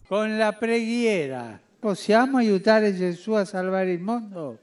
Con la preghiera possiamo aiutare Gesù a salvare il mondo?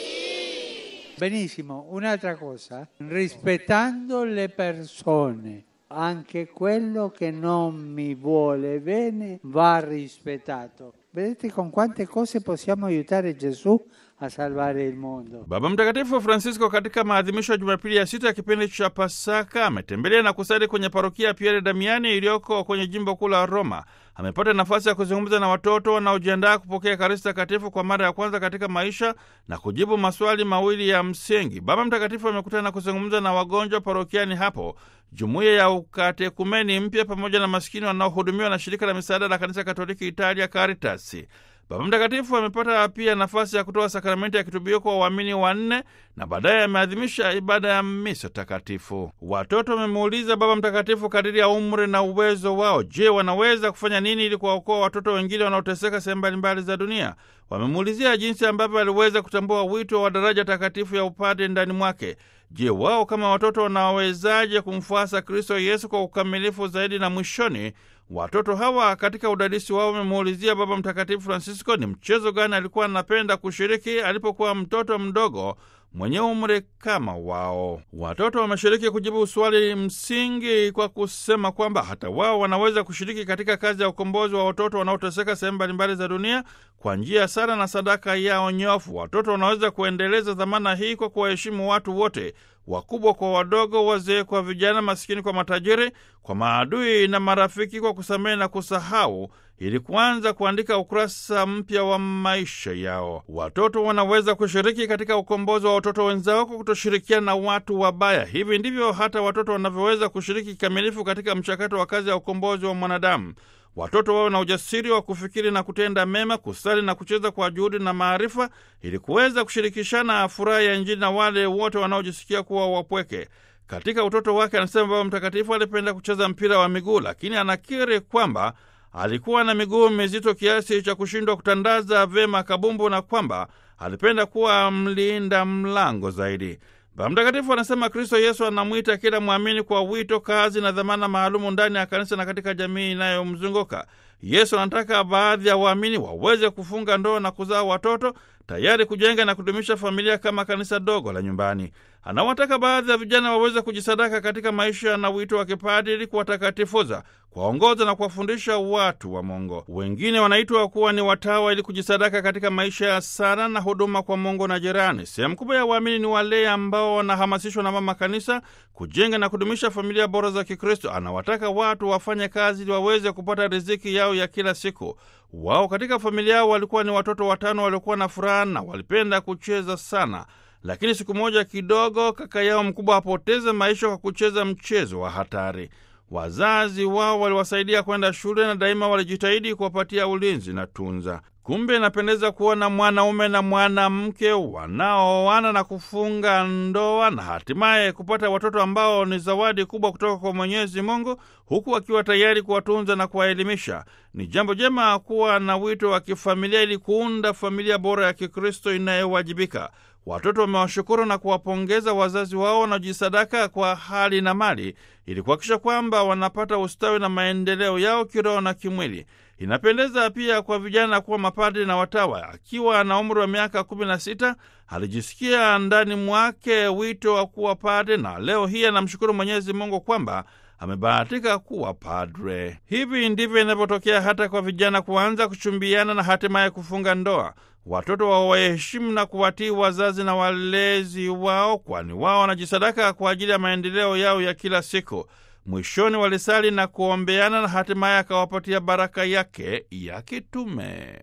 Benissimo, un'altra cosa, rispettando le persone. Anche quello che non mi vuole bene va rispettato. Vedete con quante cose possiamo aiutare Gesù a salvare il mondo. Baba Mtakatifu Francisco katika maadhimisho ya Jumapili ya sita ya kipindi cha Pasaka ametembelea na kusali kwenye parokia ya Piere Damiani iliyoko kwenye jimbo kuu la Roma. Amepata nafasi ya kuzungumza na watoto wanaojiandaa kupokea Ekaristi Takatifu kwa mara ya kwanza katika maisha na kujibu maswali mawili ya msingi. Baba Mtakatifu amekutana na kuzungumza na wagonjwa parokiani hapo, jumuiya ya ukatekumeni mpya, pamoja na maskini wanaohudumiwa na shirika la misaada la kanisa Katoliki Italia, Caritas. Baba Mtakatifu amepata pia nafasi ya kutoa sakramenti ya kitubio kwa waamini wanne na baadaye ameadhimisha ibada ya misa takatifu. Watoto wamemuuliza Baba Mtakatifu kadiri ya umri na uwezo wao, je, wanaweza kufanya nini ili kuwaokoa watoto wengine wanaoteseka sehemu mbalimbali za dunia? Wamemuulizia jinsi ambavyo aliweza kutambua wito wa daraja takatifu ya upade ndani mwake. Je, wao kama watoto wanawezaje kumfuasa Kristo Yesu kwa ukamilifu zaidi? Na mwishoni watoto hawa katika udadisi wao wamemuulizia Baba Mtakatifu Francisco ni mchezo gani alikuwa anapenda kushiriki alipokuwa mtoto mdogo mwenye umri kama wao. Watoto wameshiriki kujibu swali msingi kwa kusema kwamba hata wao wanaweza kushiriki katika kazi ya ukombozi wa watoto wanaoteseka sehemu mbalimbali za dunia kwa njia ya sala na sadaka yao nyofu. Watoto wanaweza kuendeleza dhamana hii kwa kuwaheshimu watu wote, wakubwa kwa wadogo, wazee kwa vijana, masikini kwa matajiri, kwa maadui na marafiki, kwa kusamehe na kusahau ili kuanza kuandika ukurasa mpya wa maisha yao. Watoto wanaweza kushiriki katika ukombozi wa watoto wenzao kwa kutoshirikiana na watu wabaya. Hivi ndivyo hata watoto wanavyoweza kushiriki kikamilifu katika mchakato wa kazi ya ukombozi wa mwanadamu. Watoto wawe na ujasiri wa kufikiri na kutenda mema, kusali na kucheza kwa juhudi na maarifa, ili kuweza kushirikishana furaha ya Injili na wale wote wanaojisikia kuwa wapweke. Katika utoto wake, anasema Baba Mtakatifu alipenda kucheza mpira wa miguu, lakini anakiri kwamba alikuwa na miguu mizito kiasi cha kushindwa kutandaza vyema kabumbu na kwamba alipenda kuwa mlinda mlango zaidi. Baba Mtakatifu anasema Kristo Yesu anamwita kila mwamini kwa wito, kazi na dhamana maalumu ndani ya kanisa na katika jamii inayomzunguka. Yesu anataka baadhi ya waamini waweze kufunga ndoa na kuzaa watoto, tayari kujenga na kudumisha familia kama kanisa dogo la nyumbani. Anawataka baadhi ya vijana waweze kujisadaka katika maisha na wito wa kipadiri, kuwatakatifuza, kuwaongoza na kuwafundisha watu wa Mungu. Wengine wanaitwa kuwa ni watawa ili kujisadaka katika maisha ya sala na huduma kwa Mungu na jirani. Sehemu kubwa ya waamini ni wale ambao wanahamasishwa na Mama Kanisa kujenga na kudumisha familia bora za Kikristo. Anawataka watu wafanye kazi ili waweze kupata riziki yao ya kila siku. Wao katika familia yao walikuwa ni watoto watano waliokuwa na furaha na walipenda kucheza sana lakini siku moja kidogo kaka yao mkubwa apoteze maisha kwa kucheza mchezo wa hatari. Wazazi wao waliwasaidia kwenda shule na daima walijitahidi kuwapatia ulinzi na tunza. Kumbe inapendeza kuona mwanaume na mwanamke wanaoana na kufunga ndoa na hatimaye kupata watoto ambao ni zawadi kubwa kutoka kwa Mwenyezi Mungu, huku akiwa tayari kuwatunza na kuwaelimisha. Ni jambo jema kuwa na wito wa kifamilia ili kuunda familia bora ya Kikristo inayowajibika. Watoto wamewashukuru na kuwapongeza wazazi wao wanaojisadaka kwa hali na mali ili kuhakikisha kwamba wanapata ustawi na maendeleo yao kiroho na kimwili. Inapendeza pia kwa vijana kuwa mapadri na watawa. Akiwa na umri wa miaka kumi na sita alijisikia ndani mwake wito wa kuwa padre, na leo hii anamshukuru Mwenyezi Mungu kwamba amebahatika kuwa padre. Hivi ndivyo inavyotokea hata kwa vijana kuanza kuchumbiana na hatimaye kufunga ndoa. Watoto wawaheshimu na kuwatii wazazi na walezi wao, kwani wao wanajisadaka kwa ajili ya maendeleo yao ya kila siku. Mwishoni walisali na kuombeana na hatimaye akawapatia baraka yake ya kitume.